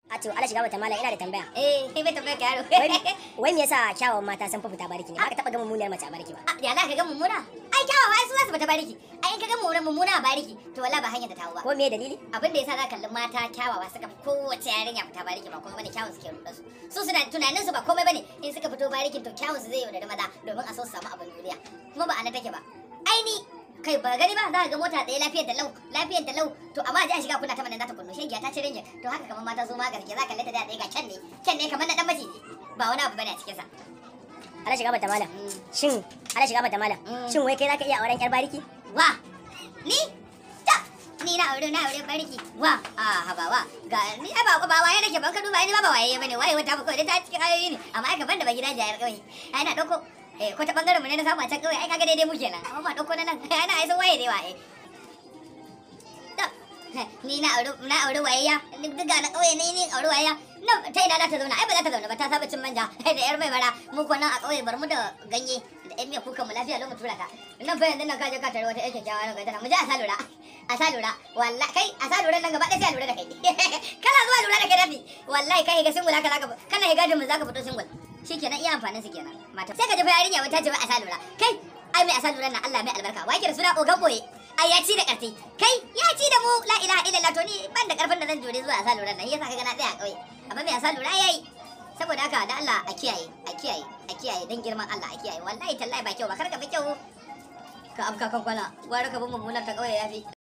A to Allah shiga mata mala ina da tambaya. Eh, kai bai tambaya ka yaro. Wai wai me yasa kyawawan mata sun fi fita bariki ne? Ba ka taba ga mummuniyar mace a bariki ba. Ah, Ya za ka ga mummuna? Ai kyawawa ai su za su fita bariki. Ai in ka ga mummuna mummuna a bariki, to wallahi ba hanyar da tawo ba. Ko me dalili? Abin da yasa za ka kalli mata kyawawa suka fi kowace yarinya fita bariki ba kuma bane kyawun suke ruɗa su. Su suna tunanin su ba komai bane in suka fito barikin to kyawun su zai yaudari maza domin a so su samu abin duniya. Kuma ba a nan take ba. Ai ni kai ba gani ba za ka ga mota ɗaya lafiyar ta lau lafiyar ta lau to amma ji a shiga kuna ta manan za ta kunno shegiya ta ci ringin to haka kamar mata zo ma gaske za ka kalle ta da ɗaya ga kyan ne kyan ne kamar na ɗan maciji ba wani abu bane a cikinsa. Allah shiga mata mala. Shin Allah shiga mata mala. Mm. Shin wai kai zaka iya auren yar bariki? wa ni ta ni na aure na aure barki wa a haba wa ga ni ai ba ba waye nake ban ka duba ni ba ba waye bane waye wata ba kawai ta cikin ayoyi ne amma ai gaban da ba gida jayar kawai ai na dauko eh ko ta bangaren mu ne na samu a can kawai ai kaga daidai mu kenan amma ba dauko na nan ai na ai san waye dai waye ta ni na aure na aure wayayya duk ga na kauye ne ni aure wayayya na ta ina za ta zauna ai ba za ta zauna ba ta saba cin manja da yar mai bara mu ko nan a kauye bar mu da ganye da yan miya kuka mu lafiya lo mu tura ta nan fa yanzu nan ka je ka tare wata yake kyawa nan ga tana mu je a sa lura a sa lura wallahi kai a sa lura nan gaba ɗaya sai a lura da kai kana zuwa lura da kai rafi wallahi kai ga singul haka zaka kana ga gadin mu zaka fito singul shikenan iya amfanin su kenan mata sai ka ji fa yarinya wata ce wai a sa lura kai ai mai a sa lura nan Allah mai albarka wai da suna ogan boye ai ya ci da karfi kai ya ci da mu la ilaha illallah to ni ban da karfin da zan jure zuwa a sa lura nan yasa kaga na tsaya kauye amma mai a sa lura yayi saboda haka da Allah a kiyaye a kiyaye a kiyaye dan girman Allah a kiyaye wallahi tallahi ba kyau ba kar ka fi kyau ka afka kan kwana gwara ka bin mummunar ta kauye yafi